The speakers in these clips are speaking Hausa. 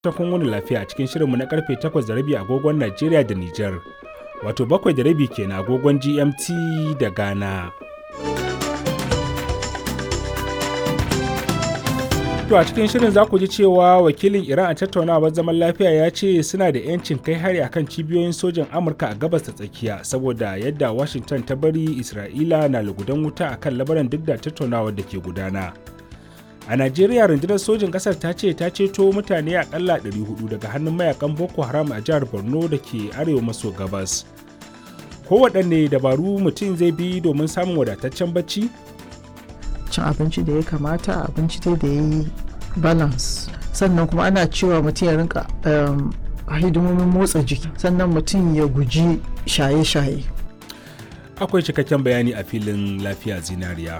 ta kun wani lafiya a cikin shirinmu na karfe 8 da rabi agogon Najeriya da Nijar. Wato bakwai da rabi kenan agogon GMT da Ghana. To a cikin shirin za ku ji cewa wakilin Iran a tattaunawar zaman lafiya ya ce suna da 'yancin kai hari akan cibiyoyin sojan Amurka a gabas ta tsakiya saboda yadda Washington ta bari Isra'ila na lugudan wuta akan labaran duk da tattaunawar da ke gudana. A Najeriya rundunar sojin ƙasar ta ce ta ceto mutane akalla 400 daga hannun mayakan Boko Haram a jihar Borno da ke arewa maso gabas. Kowaɗanne dabaru mutum zai bi domin samun wadataccen bacci? cin abinci da ya kamata abinci dai da ya yi balance sannan kuma ana cewa mutum ya rinka hidimomin motsa jiki sannan mutum ya guji shaye-shaye Akwai cikakken bayani a filin lafiya zinariya.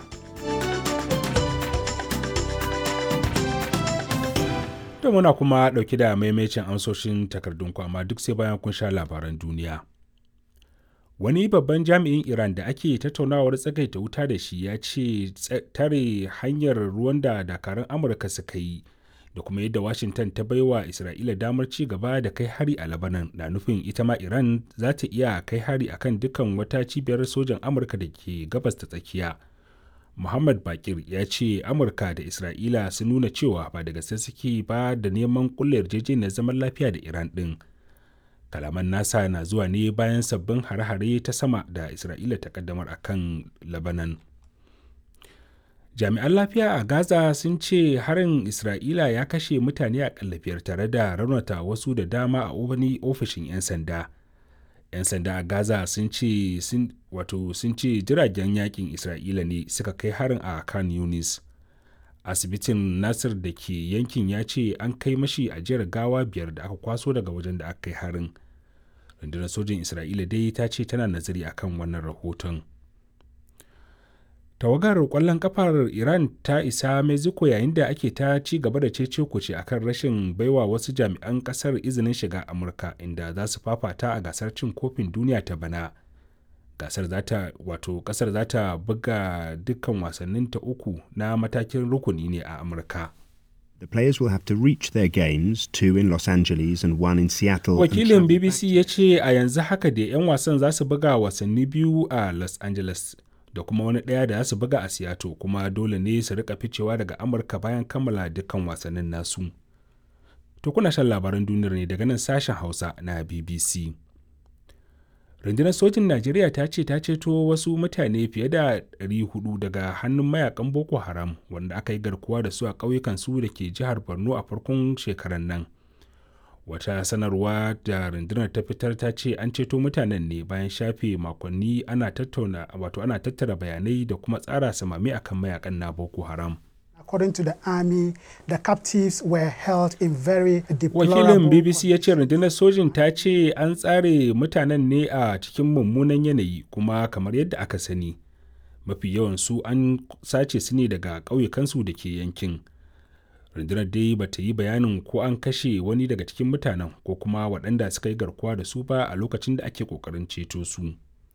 To muna kuma ɗauki da maimacin amsoshin takardun amma duk sai bayan kun sha labaran duniya. wani babban jami'in iran da ake tattaunawar tsagaita wuta da shi ya ce tare hanyar ruwan da dakarun amurka suka yi da kuma yadda washington ta baiwa isra'ila damar ci gaba da kai hari a labanan na nufin ita ma iran za ta iya kai hari akan dukkan wata cibiyar sojan amurka da ke gabas ta tsakiya muhammad bakir ya ce amurka da isra'ila sun nuna cewa ba da gaske suke ba da neman kulle yarjejeniyar zaman lafiya da iran din kalaman nasa na zuwa ne bayan sabbin hare-hare ta sama da isra'ila ta kaddamar a kan labanan jami'an lafiya a gaza sun ce harin isra'ila ya kashe mutane a kallafiyar tare da raunata wasu da dama a wani ofishin 'yan sanda 'yan sanda a gaza sun ce wato sun ce jiragen yakin isra'ila ne suka kai harin a kan yunis asibitin nasir da ke yankin ya ce an kai mashi ajiyar gawa biyar da aka kwaso daga wajen da aka kai harin rundunar sojin isra'ila dai ta ce tana nazari akan wannan rahoton tawagar kwallon kafar iran ta isa mexico yayin da ake ta ci gaba da cece kuce akan rashin baiwa wasu jami'an kasar izinin shiga amurka inda za su fafata a gasar cin kofin duniya ta bana gasar zata wato kasar za ta buga dukkan wasannin ta uku na matakin rukuni ne a amurka The players will have to reach their games, two in Los Angeles and one in Seattle. Wakilin BBC ya ce a yanzu haka da 'yan wasan za su buga wasanni biyu a Los Angeles da kuma wani ɗaya da za su buga a Seattle kuma dole ne su rika ficewa daga Amurka bayan kammala dukkan wasannin nasu. To kuna shan labaran duniyar ne daga nan sashen Hausa na BBC. rundunar sojin najeriya ta ce ta ceto wasu mutane fiye da 400 daga hannun mayakan boko haram wanda aka yi garkuwa da su a ƙauyukan su da ke jihar borno a farkon shekaran nan wata sanarwa da rundunar ta fitar ta ce an ceto mutanen ne bayan shafe makonni ana tattauna wato ana tattara bayanai da kuma tsara samami akan mayakan na boko haram according to the army, the captives were held in very Wakilin BBC ya ce rundunar sojin ta ce an tsare mutanen ne a cikin mummunan yanayi kuma kamar yadda aka sani. Mafi yawan su an sace su ne daga ƙauyukansu da ke yankin. Rundunar dai ba ta yi bayanin ko an kashe wani daga cikin mutanen ko kuma waɗanda suka yi garkuwa da su ba a lokacin da ake ƙoƙarin ceto su.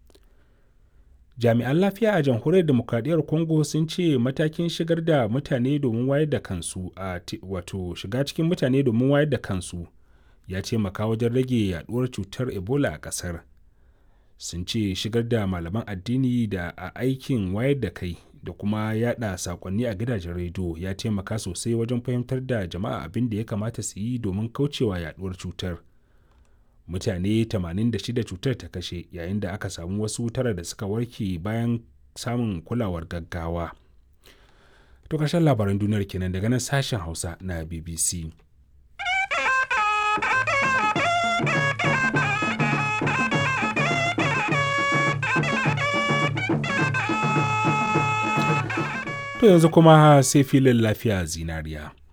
jami'an lafiya a jamhuriyar demokradiyyar congo sun ce matakin shigar da mutane domin wayar da kansu a wato shiga cikin mutane domin wayar da kansu ya ce maka wajen rage yaduwar cutar ebola a kasar sun ce shigar da malaman addini da a aikin wayar da kai da kuma yada sakonni a gidajen rediyo ya taimaka sosai wajen fahimtar da jama'a abin da ya kamata su yi domin kaucewa yaduwar cutar mutane 86 cutar ta kashe yayin da aka samu wasu tara da suka warke bayan samun kulawar gaggawa. To ƙarshen labaran duniyar kenan daga nan sashen Hausa na BBC. To yanzu kuma sai filin lafiya zinariya.